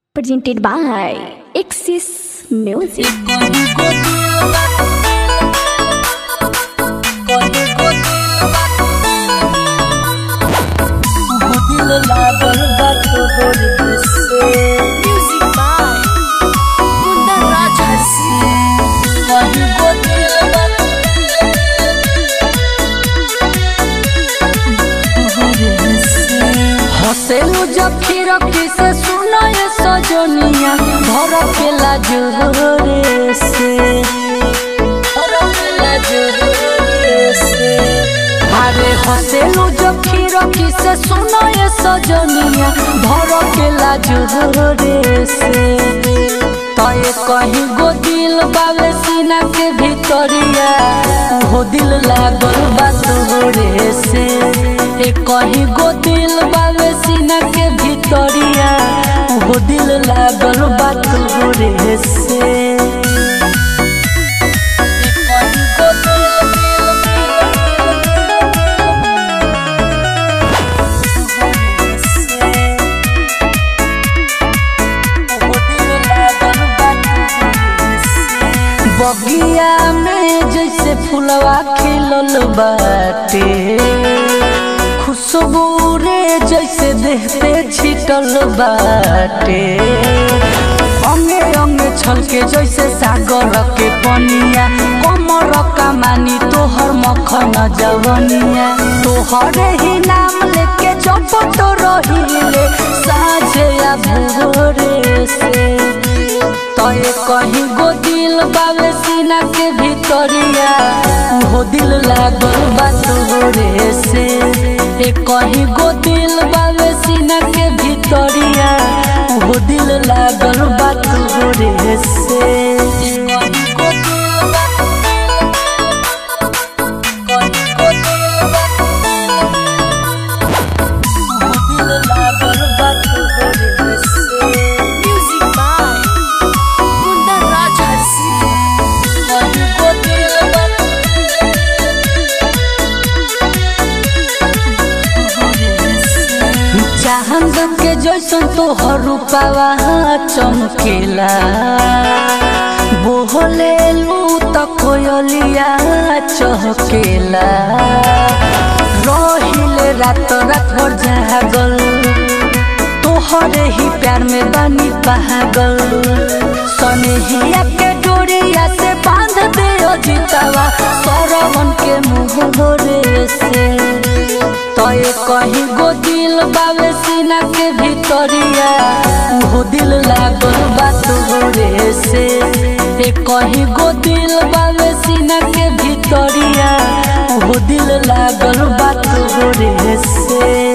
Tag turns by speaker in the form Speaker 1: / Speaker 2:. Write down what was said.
Speaker 1: presented by Axis Music. Music by Kunda Rajhasi.
Speaker 2: हसेलू जब खिड़की से सुनो ये सजनिया घर के लाजोरे से घर के लाजोरे से अरे हसेलू जब खिड़की से सुनो ये सजनिया घर के लाजोरे से तय कहीं गो दिल बावे सीना के भीतरिया हो दिल लागल बा तोरे से ए कहीं गो दिल बावे सीना के भीतरिया हो दिल लागल बा तोरे से ए कहीं गो दिल, बगिया में जैसे फुलवा खिलल बाटे खुशबू रे जैसे देहते छिटल बाटे अंगे अंगे छलके जैसे सागर के पनिया कमर कमानी तोहर मखन जवनिया तोहरे ही नाम लेके जब तो रहिले साझे या भोरे से तय कहीं गो दिल बावे सीना के भीतरिया हो दिल लागल बा तोरे से ए कहीं गो दिल बावे सीना के भीतरिया हो दिल लागल बा तोरे से ए कहीं गो दिल बा- कहीं गो दिल बा- हो दिल लागल बा तोरे से
Speaker 1: Music by Kunda Rajhasi.
Speaker 2: चांद के जैसन तोहर रूपावा चमकेला बोहले लू त कोयलिया चहकेला रहिले रात रात भर जागल तोहरे ही प्यार में बनी पागल सनेहिया के डोरिया से बांध दे जितावा सरवन के मुहरे से तय कहीं गो दिल बावे सीना के भीतरिया हो दिल लागल बा तोरे से ए कहीं गो दिल बावे सीना के भीतरिया हो दिल लागल बा तोरे से